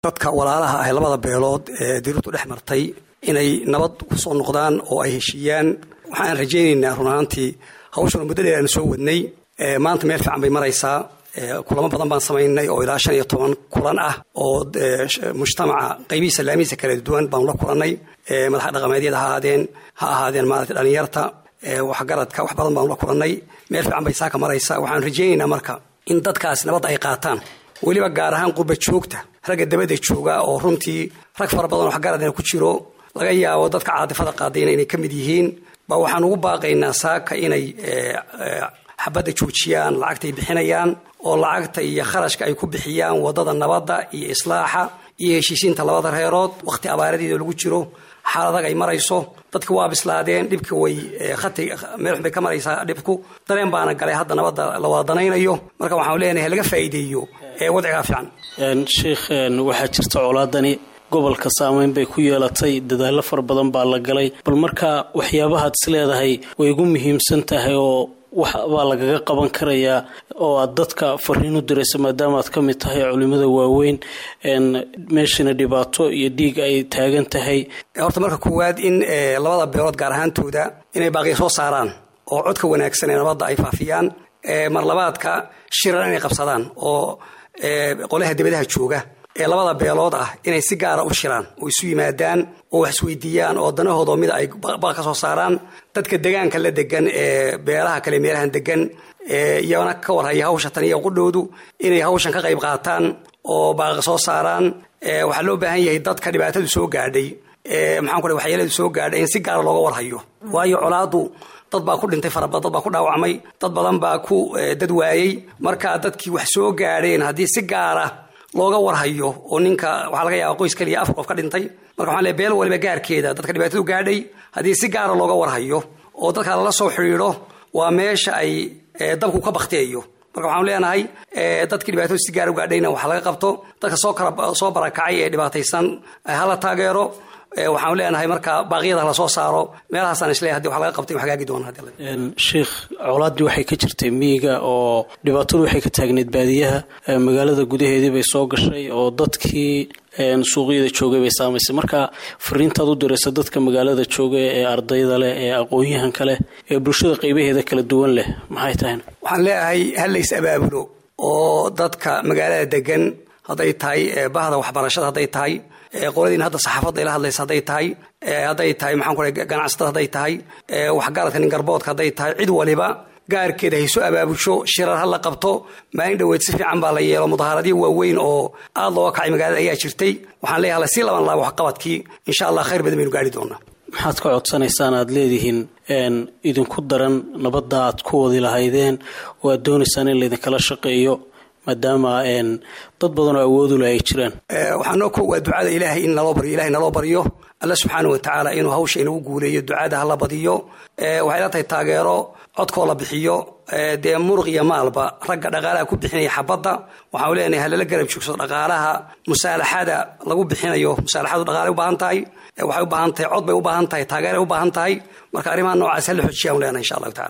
dadka walaalaha ah labada beelood ee dirirtu dhex martay inay nabad kusoo noqdaan oo ay heshiiyaan waxaan rajaynaynaa run ahaantii hawshana muddo dheer aan soo wadnay maanta meel fiican bay maraysaa kulamo badan baan samaynay oo ilaa shan iyo toban kulan ah oo mujtamaca qaybihiisa laamihiisa kala duwan baanu la kulannay madaxa dhaqameedyada ha ahaadeen ha ahaadeen maarata dhalinyarta waxgaradka wax badan baanu la kulannay meel fiican bay saaka maraysaa waxaan rajaynaynaa marka in dadkaas nabadda ay qaataan weliba gaar ahaan qurba joogta ragga dabada jooga oo runtii rag fara badan oo waxgaradna ku jiro laga yaabo dadka caadifada qaadayna inay ka mid yihiin ba waxaan ugu baaqaynaa saaka inay xabadda joojiyaan lacagtay bixinayaan oo lacagta iyo kharashka ay ku bixiyaan wadada nabadda iyo islaaxa iyo heshiisiinta labada reerood wakhti abaaradeeda lagu jiro xaaladag ay marayso dadka waa bislaadeen dhibka way khati meel xun bay ka maraysaa dhibku dareen baana galay hadda nabadda la wada danaynayo marka waxaan leenahay laga faa'iideeyo ee wadcigaa fiican sheikh waxaa jirta colaadani gobolka saameyn bay ku yeelatay dadaallo fara badan baa la galay bal marka waxyaabahaad is leedahay way igu muhiimsan tahay oo wax baa lagaga qaban karayaa oo aad dadka fariin u diraysa maadaama aad ka mid tahay culimada waaweyn meeshana dhibaato iyo dhiig ay taagan tahay horta marka koowaad in labada beelood gaar ahaantooda inay baaqiya soo saaraan oo codka wanaagsan ee nabadda ay faafiyaan mar labaadka shiran inay qabsadaan oo qolaha dibadaha jooga ee labada beelood ah inay si gaara u shiraan oo isu yimaadaan oo wax isweydiiyaan oo danahooda mida ay baaq ka soo saaraan dadka degaanka la degan ee beelaha kale meelahan degan iyana ka warhaya hawsha tan iyo qudhoodu inay hawshan ka qayb qaataan oo baaqa soo saaraan waxaa loo baahan yahay dadka dhibaatadu soo gaadhay maxaan ku waxyeeladu soo gaadhay in si gaara looga warhayo waayo colaadu dad baa ku dhintay farabad dad baa ku dhaawacmay dad badan baa ku dad waayey marka dadkii wax soo gaadheen haddii si gaara looga warhayo oo ninka waxaa laga yaaba qoys kaliya afar qof ka dhintay marka waxaan leey beel waliba gaarkeeda dadka dhibaatadu gaadhay haddii si gaara looga warhayo oo dadka lala soo xidhiidho waa meesha ay dabku ka bakteeyo marka waxaanu leenahay dadkii dhibaatadu si gaara u gaadhayna wax laga qabto dadka soo kala soo barakacay ee dhibaataysan hala taageero waxaanu leenahay marka baaqyada hala soo saaro meelahaasaan isleeyahay hadii wax laga qabtay wax hagaagi doona sheikh colaaddii waxay ka jirtay miyiga oo dhibaatadu waxay ka taagneyd baadiyaha magaalada gudaheedii bay soo gashay oo dadkii suuqyada joogay bay saamaysay marka fariintaad u diraysa dadka magaalada jooga ee ardayda leh ee aqoon-yahanka leh ee bulshada qaybaheeda kala duwan leh maxay tahay waxaan leeyahay hal lays abaabulo oo dadka magaalada degan hadday tahay bahda waxbarashada hadday tahay qoladiina hadda saxaafadda ila hadlaysa hadday tahay hadday tahay maxaan ku ganacsatada hadday tahay waxgaradka nin garboodka hadday tahay cid waliba gaarkeeda hayso abaabusho shirar ha la qabto maalin dhoweed si fiican baa la yeelo mudahaaradyo waaweyn oo aad looga kacay magaalada ayaa jirtay waxaan leeyahay lasii laban laabo waxqabadkii insha allah khayr badan baynu gaari doonaa maxaad ka codsanaysaan aad leedihiin idinku daran nabadda aad ku wadi lahaydeen oo aad doonaysaan in laydinkala shaqeeyo maadaama dad badan oo awoodula ay jiraan waxaa noo ko waa ducada ilaahay in naloo baryo ilahay naloo baryo alla subxaana wa tacaala inuu hawsha inagu guuleeyo ducada hala badiyo waxay la tahay taageero codkoo la bixiyo dee muruq iyo maalba ragga dhaqaalaha ku bixinaya xabadda waxaanu leenahay halala garab joogso dhaqaalaha musaalaxada lagu bixinayo musaalaxadu dhaqaalay u baahan tahay waxay u baahan tahay cod bay u baahan tahay taageeray u baahan tahay marka arrimaha noocaas hala xojiya anu leenahay insha allahu tacala